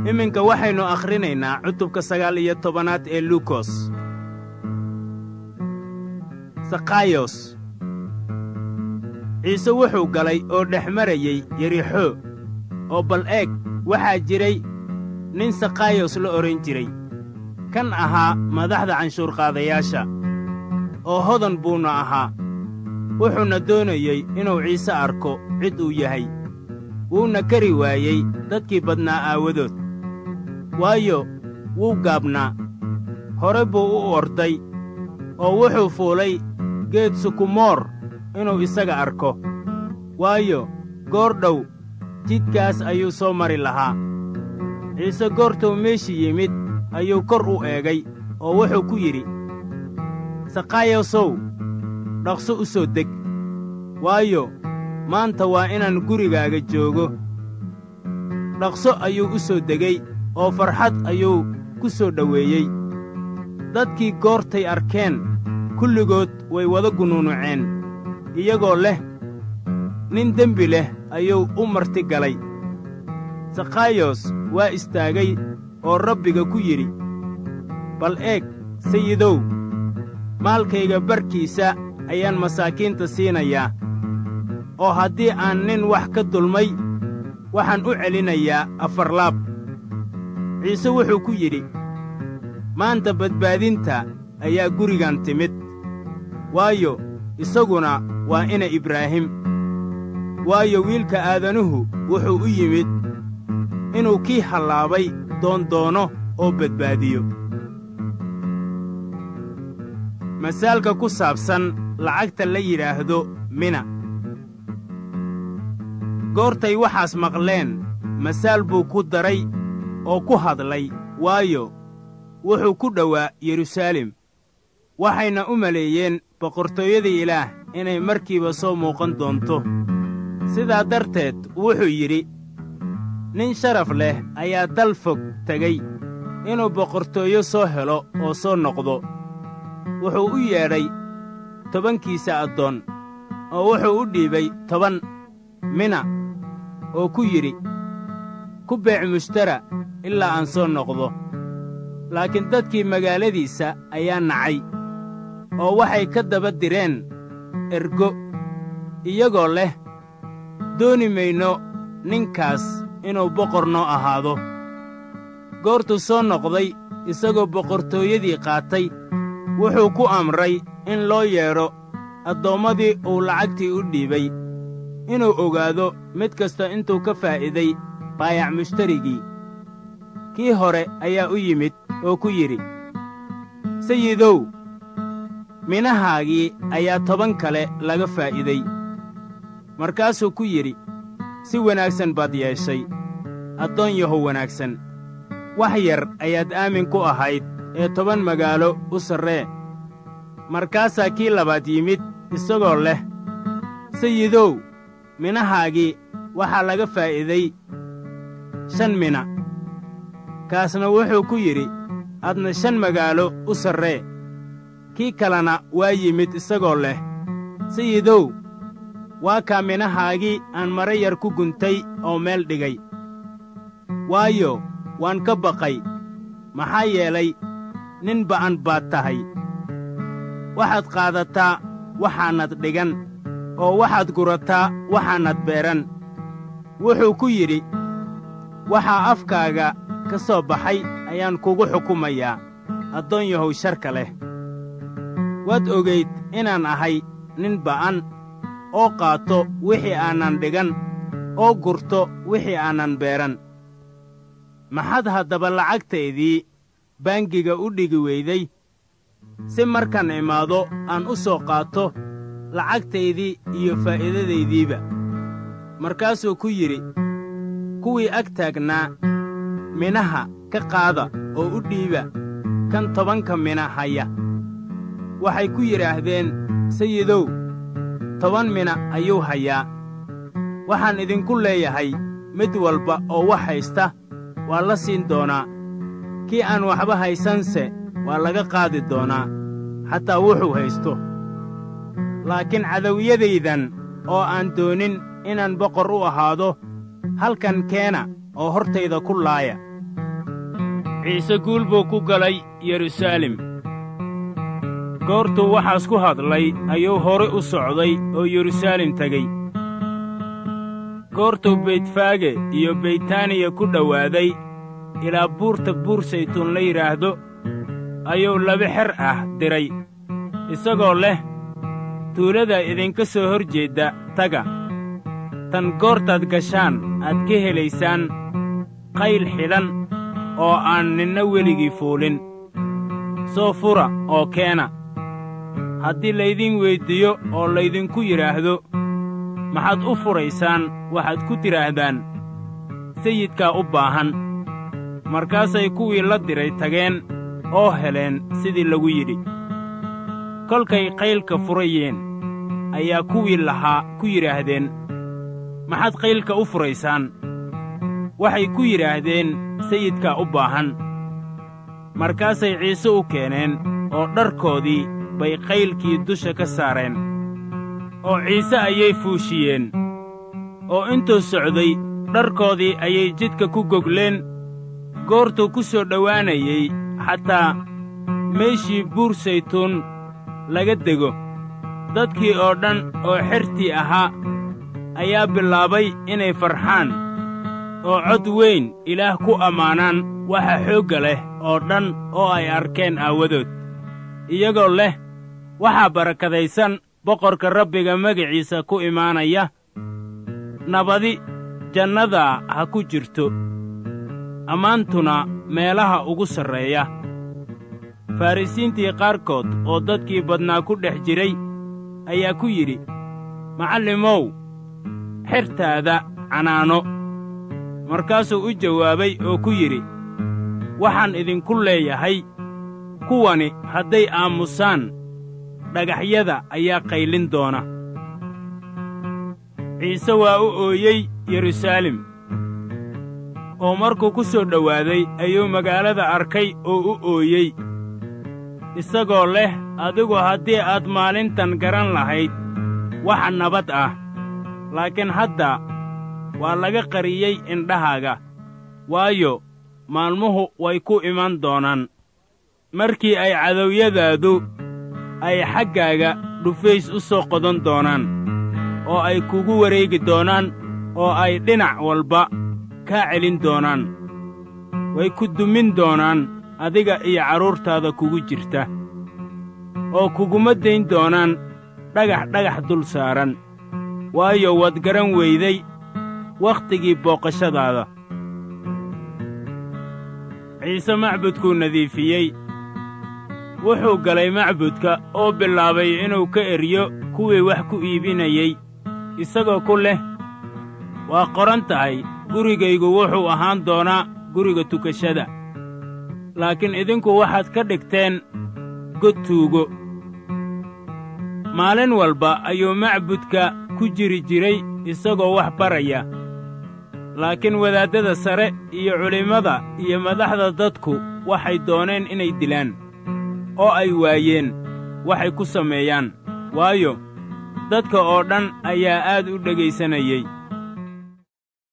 iminka waxaynu akhrinaynaa cutubka sagaal iyo tobanaad ee luukos sakhayos ciise wuxuu galay oo dhex marayey yerixo oo bal eeg waxaa jiray nin sakhayos la odhan jiray kan ahaa madaxda canshuurqaadayaasha oo hodan buuna ahaa wuxuuna doonayey inuu ciise arko cid uu yahay wuuna kari waayey dadkii badnaa aawadood waayo wuu gaabnaa hore buu u orday oo wuxuu fuulay geed sukumoor inuu isaga arko waayo goor dhow jidkaas ayuu soo mari lahaa ciise goortuu meeshii yimid ayuu kor u eegay oo wuxuu ku yidhi sakhayosow dhaqso u soo deg waayo maanta waa inaan gurigaaga joogo dhaqso ayuu u soo degay oo farxad ayuu ku soo dhoweeyey dadkii goortay arkeen kulligood way wada gunuunuceen iyagoo leh nin dembi leh ayuu u marti galay sakhayos waa istaagay oo rabbiga ku yidhi bal eeg sayidow maalkayga barkiisa ayaan masaakiinta siinayaa oo haddii aan nin wax ka dulmay waxaan u celinayaa afarlaab ciise wuxuu ku yidhi maanta badbaadinta ayaa gurigan timid waayo isaguna waa ina ibraahim waayo wiilka aadanuhu wuxuu u yimid inuu kii hallaabay doondoono oo badbaadiyo masaalka ku saabsan lacagta la yidhaahdo mina goortay waxaas maqleen masaal buu ku daray oo ku hadlay waayo wuxuu ku dhowaa yeruusaalem waxayna u maleeyeen boqortooyada ilaah inay markiiba soo muuqan doonto sidaa darteed wuxuu yidhi nin sharaf leh ayaa dal fog tegey inuu boqortooyo soo helo oo soo noqdo wuxuu u yeedhay tobankiisa addoon oo wuxuu u dhiibay toban mina oo ku yidhi ku beec mushtara ilaa aan soo noqdo laakiin dadkii magaaladiisa ayaa nacay oo waxay ka daba direen ergo iyagoo leh dooni mayno ninkaas inuu boqor noo ahaado goortuu soo noqday isagoo boqortooyadii qaatay wuxuu ku amray in loo yeedho addoommadii uu lacagtii u dhiibay inuu ogaado mid kasta intuu ka faa'iiday baayac mushtarigii kii hore ayaa u yimid oo ku yidhi sayidow minahaagii ayaa toban kale laga faa'iiday markaasuu ku yidhi si wanaagsan baad yeeshay addoon yahow wanaagsan wax yar ayaad aamin ku ahayd ee toban magaalo u sarree markaasaa kii labaad yimid isagoo leh sayidow minahaagii waxaa laga faa'iiday shan mina kaasna wuxuu ku yidhi adna shan magaalo u sarree kii kalena waa yimid isagoo leh sayidow waa kaa minahaagii aan mara yar ku guntay oo meel dhigay waayo waan ka baqay maxaa yeelay nin ba'an baad tahay waxaad qaadataa waxaanad dhigan oo waxaad gurataa waxaanad beeran wuxuu ku yidhi waxaa afkaaga ka soo baxay ayaan kugu xukumayaa addoon yahow sharka leh waad ogayd inaan ahay nin ba'an oo qaato wixii aanan dhigan oo gurto wixii aanan beeran maxaad haddaba lacagtaydii baangiga u dhigi weyday si markaan imaado aan u soo qaato lacagtaydii iyo faa'iidadaydiiba markaasuu ku yidhi kuwii ag taagnaa minaha ka qaada oo u dhiiba kan tobanka mina haya waxay ku yidhaahdeen sayidow toban mina ayuu hayaa waxaan idinku leeyahay mid walba oo wax haysta waa la siin doonaa kii aan waxba haysanse waa laga qaadi doonaa xataa wuxuu haysto laakiin cadawiyadaydan oo aan doonin inaan boqor u ahaado halkan keena oo hortayda ku laaya ciise guul buu ku galay yeruusaalem goortuu waxaas ku hadlay ayuu hore u socday oo yeruusaalem tegey goortuu beytfaage iyo beytaaniya ku dhowaaday ilaa buurta buur saytuun la yidhaahdo ayuu laba xer ah diray isagoo leh tuulada idinka soo hor jeedda taga tan goortaad gashaan aad ka helaysaan qayl xidhan oo aan ninna weligii fuulin soo fura oo keena haddii laydin weyddiiyo oo laydinku yidhaahdo maxaad u furaysaan waxaad ku tidhaahdaan sayidkaa u baahan markaasay kuwii la diray tageen oo heleen sidii lagu yidhi kolkay qaylka furayeen ayaa kuwii lahaa ku yidhaahdeen maxaad qaylka u furaysaan waxay ku yidhaahdeen sayidkaa u baahan markaasay ciise u keeneen oo dharkoodii bay qaylkii dusha ka saareen oo ciise ayay fuushiyeen oo intuu socday dharkoodii ayay jidka ku gogleen goortuu ku soo dhowaanayey xataa meeshii buur saytuun laga dego dadkii oo dhan oo xertii ahaa ayaa bilaabay inay farxaan oo cod weyn ilaah ku ammaanaan waxa xoogga leh oo dhan oo ay arkeen aawadood iyagoo leh waxaa barakadaysan boqorka rabbiga magaciisa ku imaanaya nabadi jannadaa ha ku jirto ammaantuna meelaha ugu sarreeya farrisiintii qaarkood oo dadkii badnaa ku dhex jiray ayaa ku yidhi macallimow xertaada canaano markaasuu u jawaabay oo ku yidhi waxaan idinku leeyahay kuwani hadday aamusaan dhagaxyada ayaa qaylin doona ciise waa u ooyey yeruusaalem oo markuu ku soo dhowaaday ayuu magaalada arkay oo u ooyey isagoo leh adigu haddii aad maalintan garan lahayd waxa nabad ah laakiin hadda waa laga qariyey indhahaaga waayo maalmuhu way ku iman doonaan markii ay cadowyadaadu ay xaggaaga dhufays u soo qodan doonaan oo ay kugu wareegi doonaan oo ay dhinac walba kaa celin doonaan way ku dumin doonaan adiga iyo carruurtaada kugu jirta oo kuguma dayn doonaan dhagax dhagax dul saaran waayo waad garan weyday wakhtigii booqashadaada ciise macbudkuu nadiifiyey wuxuu galay macbudka oo bilaabay inuu ka eryo kuwii wax ku iibinayey isagoo ku leh waa qoran tahay gurigaygu wuxuu ahaan doonaa guriga tukashada laakiin idinku waxaad ka dhigteen god tuugo maalin walba ayuu macbudka ku jiri jiray isagoo wax baraya laakiin wadaaddada sare iyo culimmada iyo madaxda dadku waxay dooneen inay dilaan oo ay waayeen waxay ku sameeyaan waayo dadka oo dhan ayaa aad u dhegaysanayey